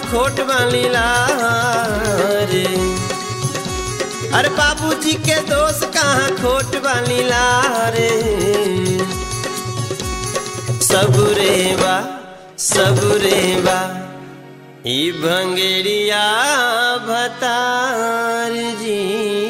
खोट बनीला रे अरे बाबूजी के दोस्त कहाँ खोट बनीला रे सबुरे बा सबुरे बा ई भंगेरिया भतार जी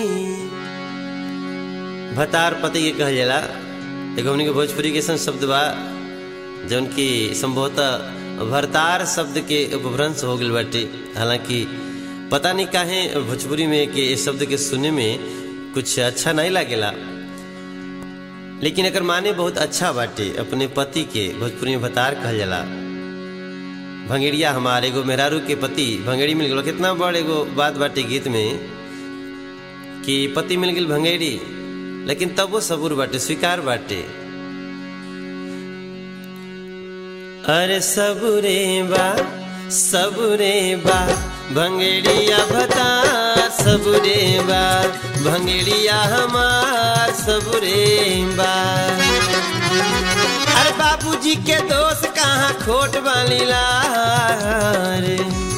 भतार पति के कहल जाला एगो हमनी के भोजपुरी के ऐसा शब्द बा जौन की संभवतः भरतार शब्द के उपभ्रंश हो गल बाटे हालांकि पता नहीं काहे भोजपुरी में के इस शब्द के सुने में कुछ अच्छा नहीं लागेला लेकिन अगर माने बहुत अच्छा बाटे अपने पति के भोजपुरी में भतार कहल जाला भंगेड़िया हमारे एगो मेहरारू के पति भंगेड़ी मिल गलो कितना बड़ एगो बात बाटे गीत में कि पति मिल गई भंगेड़ी लेकिन तब वो सबूर बाटे स्वीकार बाटे अरे सबुरे बा सबुरे बा भंगेड़िया भतार सबुरे बा भंगेड़िया हमार सबुरे बा अरे बाबूजी के दोस्त कहाँ खोट बनीला रे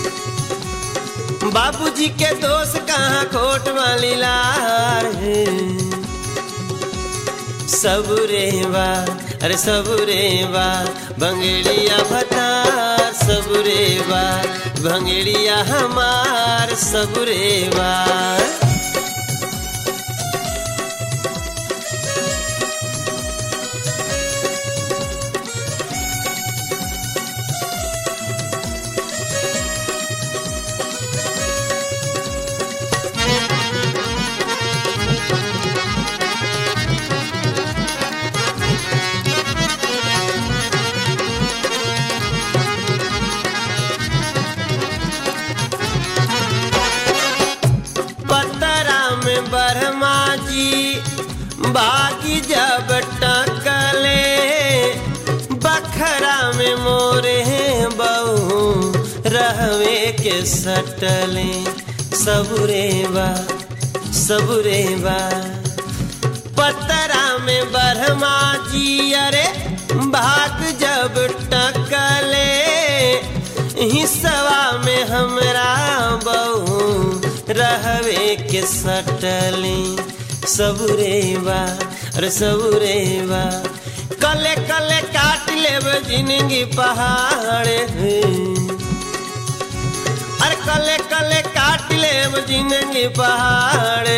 बाबूजी के दोस्त कहाँ खोट बनीला रे सबुरे बा अरे सबुरे बा भंगेड़िया भतार सबुरे बा भंगेड़िया हमार सबुरे बा पतरा में ब्रह्मा जी बागी जब टकले बखरा में मोरे बहू रहवे के सटले सबुरे बा सबुरे बा पतरा में ब्रह्मा जी अरे भाग जब टकले हिस्सवा में हमरा बहू रहवे के सटले सबुरे बा अरे सबुरे बा कले कले काट लेब जिंदगी पहाड़े अरे कले कले काट लेब जिंदगी पहाड़े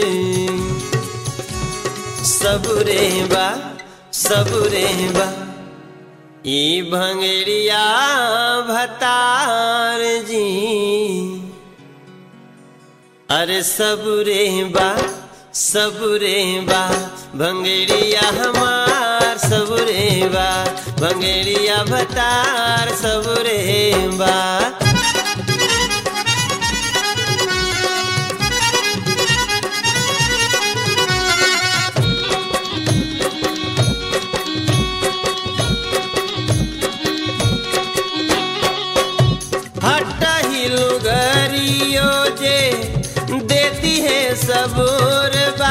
सबुरे बा सबुरे बा ई भंगेरिया भतार जी अरे सबुरे बा सबुरे बा भंगेरिया हमार सबुरे बा भंगेरिया भतार सबुरे बा हटही लुगरियो जे देती है सबूर बा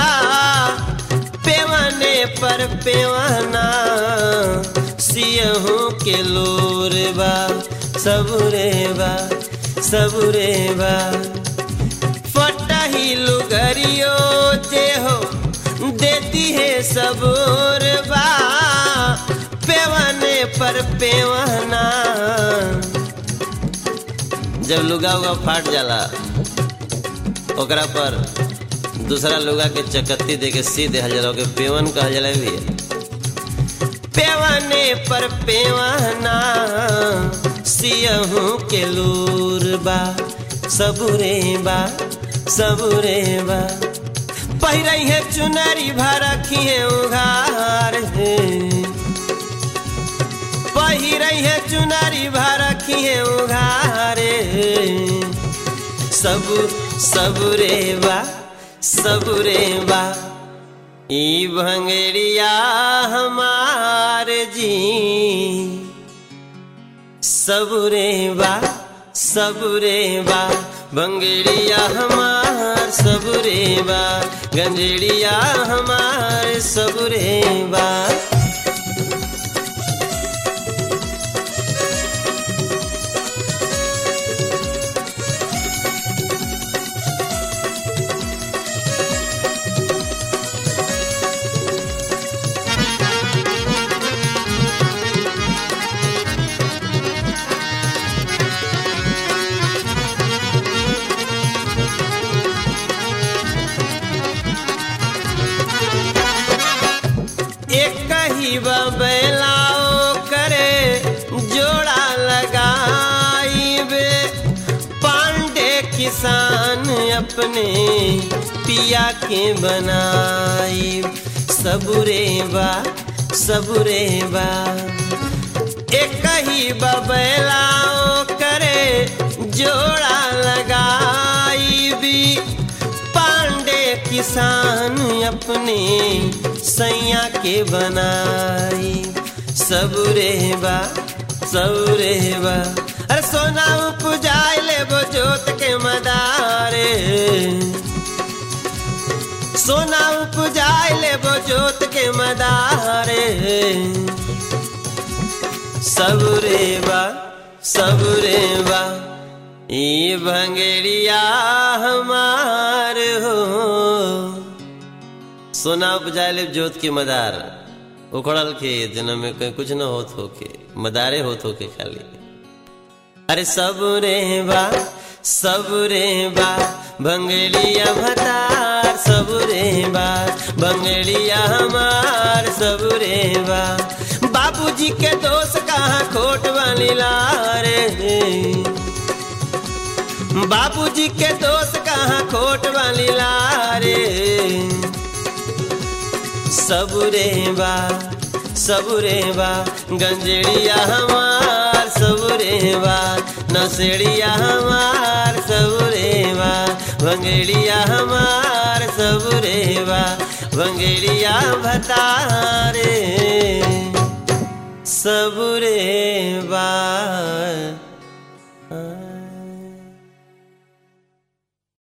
पेवने पर पेवना सियहू के लोर बा सबुरे बा सबुरे बा फटही लुगरियो जे हो देती है सबूर बा पेवने पर पेवना जब लुगा उगा फाट जाला ओकरा पर दूसरा लुगा के चकत्ती दे के सी दे जाला ओके पेवन कहल जाला भी पेवने पर पेवना सियहू के लूर बा सबुरे बा सबुरे बा पहिरई है चुनरी भरखी है उघार है पहिरई है चुनरी भरखी है उघारे सब सबुरे बा सबुरे बा ई भंगेरिया हमार जी सबुरे बा सबुरे बा भंगेरिया हमार सबुरे बा गंजेड़िया हमार सबुरे बा कही बैलाओ करे जोड़ा लगाइबे पांडे किसान अपने पिया के बनाई सबुरे बा सबुरे बा एक ही बबलाओ करे जोड़ा लगाई भी पांडे किसान अपने सैया के बनाई सबुरे बा सबुरे बा अरे सोना उपजाए ले वो जोत के मदारे सोना उपजाए ले वो जोत के मदारे सबुरे बा सबुरे बा ई भंगेरिया हमार हो सोना उपजाए ले जोत के मदार उखड़ल के जन्म में कहीं कुछ न होत होके मदारे होत होके खाली अरे सबुरे बा सबुरे बा भंगेलिया भतार सबुरे बा भंगेलिया हमार सबुरे बा बाबूजी के दोष कहाँ खोट वाली लारे बाबूजी के दोष कहाँ खोट वाली लारे सबुरे बा सबुरे बा गंजेड़िया हमार सबुरे बा नसेड़िया हमार सबुरे बा भंगेड़िया हमार सबुरे बा भंगेड़िया भतारे सबुरे बा